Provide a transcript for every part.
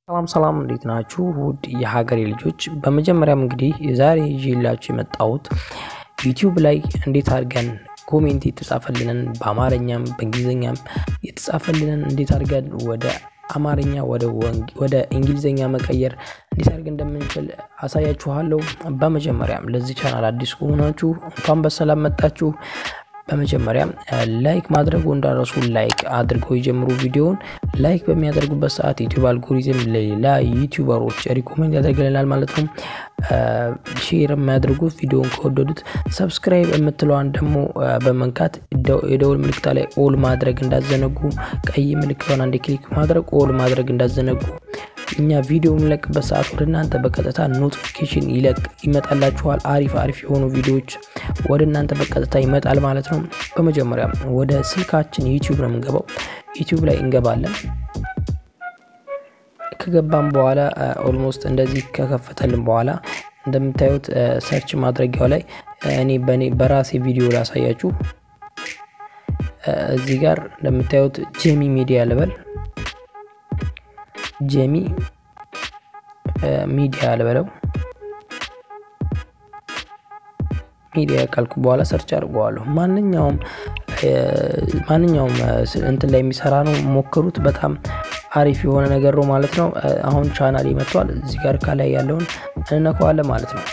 ሰላም ሰላም እንዴት ናችሁ? ውድ የሀገሬ ልጆች፣ በመጀመሪያም እንግዲህ ዛሬ ይዤላችሁ የመጣሁት ዩቲዩብ ላይ እንዴት አድርገን ኮሜንት የተጻፈልንን በአማርኛም በእንግሊዝኛም የተጻፈልንን እንዴት አድርገን ወደ አማርኛ ወደ እንግሊዝኛ መቀየር እንዴት አድርገን እንደምንችል አሳያችኋለሁ። በመጀመሪያም ለዚህ ቻናል አዲስ ከሆናችሁ እንኳን በሰላም መጣችሁ። በመጀመሪያ ላይክ ማድረጉ እንዳረሱ ላይክ አድርገው የጀምሩ ቪዲዮውን ላይክ በሚያደርጉበት ሰዓት ዩቲዩብ አልጎሪዝም ለሌላ ዩቲዩበሮች ሪኮሜንድ ያደርግልናል ማለት ነው። ሼር የሚያደርጉት ቪዲዮውን ከወደዱት ሰብስክራይብ የምትለዋን ደግሞ በመንካት የደውል ምልክታ ላይ ኦል ማድረግ እንዳዘነጉ፣ ቀይ ምልክቷን አንድ ክሊክ ማድረግ ኦል ማድረግ እንዳዘነጉ እኛ ቪዲዮ የምንለቅበት ሰዓት ወደ እናንተ በቀጥታ ኖቲፊኬሽን ይለቅ ይመጣላችኋል። አሪፍ አሪፍ የሆኑ ቪዲዮዎች ወደ እናንተ በቀጥታ ይመጣል ማለት ነው። በመጀመሪያ ወደ ስልካችን ዩቲዩብ ነው የምንገባው። ዩቲዩብ ላይ እንገባለን። ከገባም በኋላ ኦልሞስት እንደዚህ ከከፈተልን በኋላ እንደምታዩት ሰርች ማድረጊያው ላይ እኔ በእኔ በራሴ ቪዲዮ ላሳያችሁ። እዚህ ጋር እንደምታዩት ጄሚ ሚዲያ ልበል ጄሚ ሚዲያ ልበለው። ሚዲያ ካልኩ በኋላ ሰርች አድርገዋለሁ። ማንኛውም ማንኛውም እንትን ላይ የሚሰራ ነው፣ ሞክሩት። በጣም አሪፍ የሆነ ነገር ነው ማለት ነው። አሁን ቻናል ይመጥቷል። እዚህ ጋር ከላይ ያለውን እንነካዋለን ማለት ነው።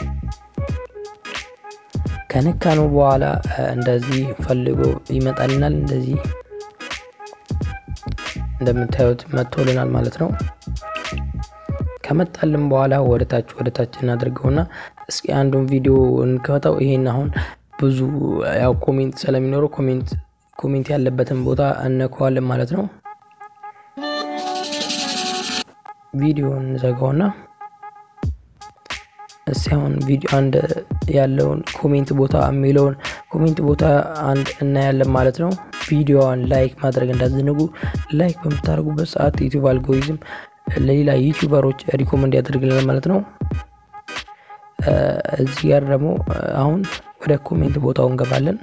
ከነካ ነው በኋላ እንደዚህ ፈልጎ ይመጣልናል። እንደዚህ እንደምታዩት መጥቶልናል ማለት ነው። ከመጣልን በኋላ ወደታች ወደታች እናደርገውና እስኪ አንዱን ቪዲዮ እንከፈተው። ይሄን አሁን ብዙ ያው ኮሜንት ስለሚኖረው ኮሜንት ኮሜንት ያለበትን ቦታ እነከዋለን ማለት ነው። ቪዲዮ እንዘጋውና እስኪ አሁን ቪዲዮ አንድ ያለውን ኮሜንት ቦታ የሚለውን ኮሜንት ቦታ አንድ እናያለን ማለት ነው። ቪዲዮዋን ላይክ ማድረግ እንዳዘነጉ። ላይክ በምታደርጉበት ሰዓት ዩቲዩብ አልጎሪዝም ለሌላ ዩቲዩበሮች ሪኮመንድ ያደርግልናል ማለት ነው። እዚህ ጋር ደግሞ አሁን ወደ ኮሜንት ቦታው እንገባለን።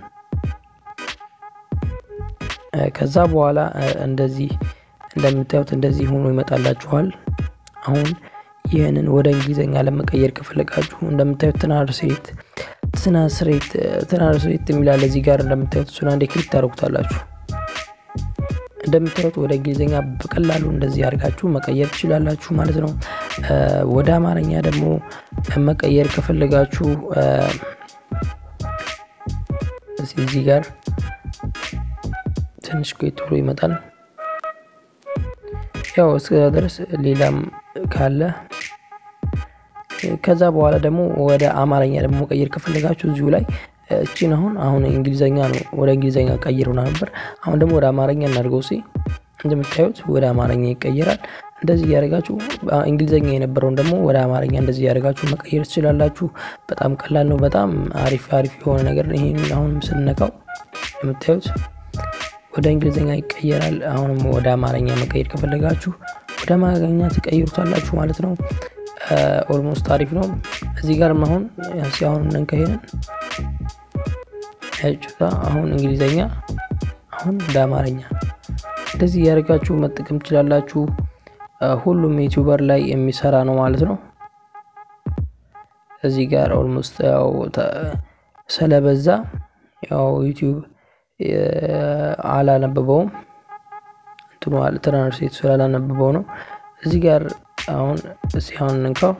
ከዛ በኋላ እንደዚህ እንደምታዩት እንደዚህ ሆኖ ይመጣላችኋል። አሁን ይህንን ወደ እንግሊዝኛ ለመቀየር ከፈለጋችሁ እንደምታዩት ትራንስሌት ትራንስሌት ትራንስሌት የሚላል እዚህ ጋር እንደምታዩት እሱን አንዴ ክሊክ ታደርጉታላችሁ። እንደምታዩት ወደ እንግሊዝኛ በቀላሉ እንደዚህ አድርጋችሁ መቀየር ትችላላችሁ ማለት ነው። ወደ አማርኛ ደግሞ መቀየር ከፈለጋችሁ እዚህ ጋር ትንሽ ቆይቶ ብሎ ይመጣል። ያው እስከዛ ድረስ ሌላም ካለ ከዛ በኋላ ደግሞ ወደ አማርኛ ደግሞ መቀየር ከፈለጋችሁ እዚሁ ላይ እቺን አሁን አሁን እንግሊዘኛ ነው ወደ እንግሊዘኛ ቀይሩና ነበር። አሁን ደግሞ ወደ አማርኛ እናድርገው። ሲ እንደምታዩት ወደ አማርኛ ይቀየራል። እንደዚህ እያደረጋችሁ እንግሊዘኛ የነበረውን ደግሞ ወደ አማርኛ እንደዚህ እያደረጋችሁ መቀየር ትችላላችሁ። በጣም ቀላል ነው። በጣም አሪፍ አሪፍ የሆነ ነገር ይሄን አሁንም ስንነካው እንደምታዩት ወደ እንግሊዝኛ ይቀየራል። አሁንም ወደ አማርኛ መቀየር ከፈለጋችሁ ወደ አማርኛ ትቀይሩታላችሁ ማለት ነው። ኦልሞስት አሪፍ ነው። እዚህ ጋር አሁን አሁን እንንከሄንን ያጩታ አሁን እንግሊዝኛ አሁን ወደ አማርኛ እንደዚህ እያደረጋችሁ መጠቀም ትችላላችሁ። ሁሉም ዩቲዩበር ላይ የሚሰራ ነው ማለት ነው። እዚህ ጋር ኦልሞስት ያው ስለበዛ ያው ዩቲዩብ አላነበበውም እንትኑ ትራንስሌት ስላላነበበው ነው። እዚህ ጋር አሁን ሲሆን እንካው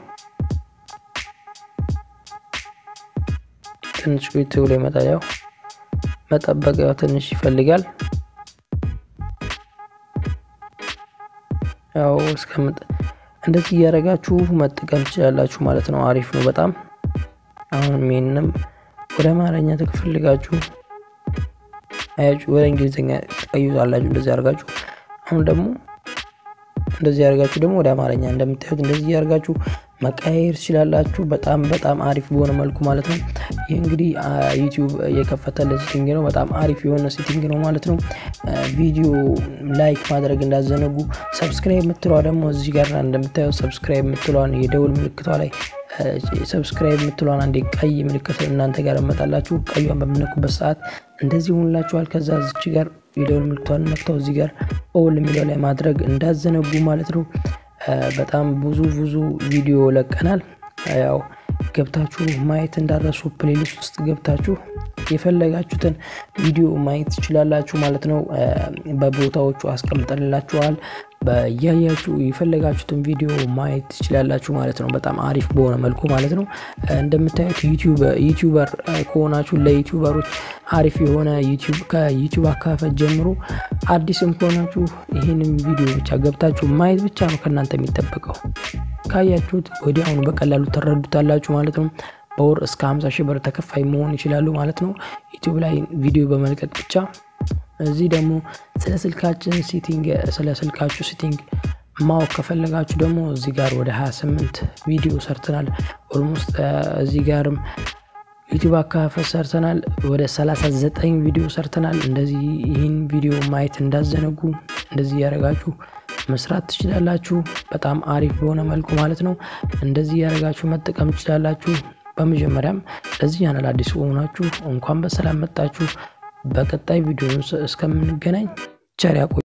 ትንሽ ቆይቶ ብሎ ይመጣል። ያው መጠበቅ ያው ትንሽ ይፈልጋል። ያው እስከምጥ እንደዚህ እያደረጋችሁ መጠቀም ትችላላችሁ ማለት ነው። አሪፍ ነው በጣም አሁን ይሄንንም ወደ አማርኛ ተፈልጋችሁ አያችሁ ወደ እንግሊዝኛ ትቀይሩታላችሁ። እንደዚህ አድርጋችሁ አሁን ደግሞ እንደዚህ ያደርጋችሁ ደግሞ ወደ አማርኛ እንደምታዩት እንደዚህ ያደርጋችሁ መቀያየር ትችላላችሁ። በጣም በጣም አሪፍ በሆነ መልኩ ማለት ነው። ይህ እንግዲህ ዩቲዩብ የከፈተለ ሴቲንግ ነው። በጣም አሪፍ የሆነ ሴቲንግ ነው ማለት ነው። ቪዲዮ ላይክ ማድረግ እንዳዘነጉ። ሰብስክራይብ የምትለዋ ደግሞ እዚህ ጋር እንደምታዩት ሰብስክራይብ የምትለዋን የደውል ምልክቷ ላይ ሰብስክራይብ የምትለዋን አንዴ ቀይ ምልክት እናንተ ጋር መጣላችሁ። ቀዩን በምነኩበት ሰዓት እንደዚህ ሆንላችኋል። ከዛ እዚች ጋር የደውል ምልክቷን ነክተው እዚህ ጋር ኦል የሚለው ላይ ማድረግ እንዳዘነጉ ማለት ነው። በጣም ብዙ ብዙ ቪዲዮ ለቀናል። ያው ገብታችሁ ማየት እንዳረሱ ፕሌሊስት ውስጥ ገብታችሁ የፈለጋችሁትን ቪዲዮ ማየት ትችላላችሁ ማለት ነው። በቦታዎቹ አስቀምጠንላችኋል። በያያችሁ የፈለጋችሁትን ቪዲዮ ማየት ትችላላችሁ ማለት ነው። በጣም አሪፍ በሆነ መልኩ ማለት ነው። እንደምታዩት ዩቲዩበር ከሆናችሁ ለዩቲዩበሮች አሪፍ የሆነ ከዩቲዩብ አካፈት ጀምሮ አዲስም ከሆናችሁ ይህንን ቪዲዮ ብቻ ገብታችሁ ማየት ብቻ ነው ከእናንተ የሚጠበቀው። ካያችሁት ወዲያውኑ በቀላሉ ትረዱታላችሁ ማለት ነው። በወር እስከ 50 ሺህ ብር ተከፋይ መሆን ይችላሉ ማለት ነው። ዩቲዩብ ላይ ቪዲዮ በመልቀቅ ብቻ። እዚህ ደግሞ ስለ ስልካችን ሴቲንግ ስለ ስልካችሁ ሴቲንግ ማወቅ ከፈለጋችሁ ደግሞ እዚህ ጋር ወደ 28 ቪዲዮ ሰርተናል። ኦልሞስት እዚህ ጋርም ዩቲዩብ አካፈት ሰርተናል። ወደ 39 ቪዲዮ ሰርተናል። እንደዚህ ይህን ቪዲዮ ማየት እንዳዘነጉ እንደዚህ ያደረጋችሁ መስራት ትችላላችሁ። በጣም አሪፍ በሆነ መልኩ ማለት ነው። እንደዚህ ያደረጋችሁ መጠቀም ትችላላችሁ። በመጀመሪያም ለዚህ ቻናል አዲስ ከሆናችሁ እንኳን በሰላም መጣችሁ። በቀጣይ ቪዲዮ እስከምንገናኝ ቸር ያቆዩ።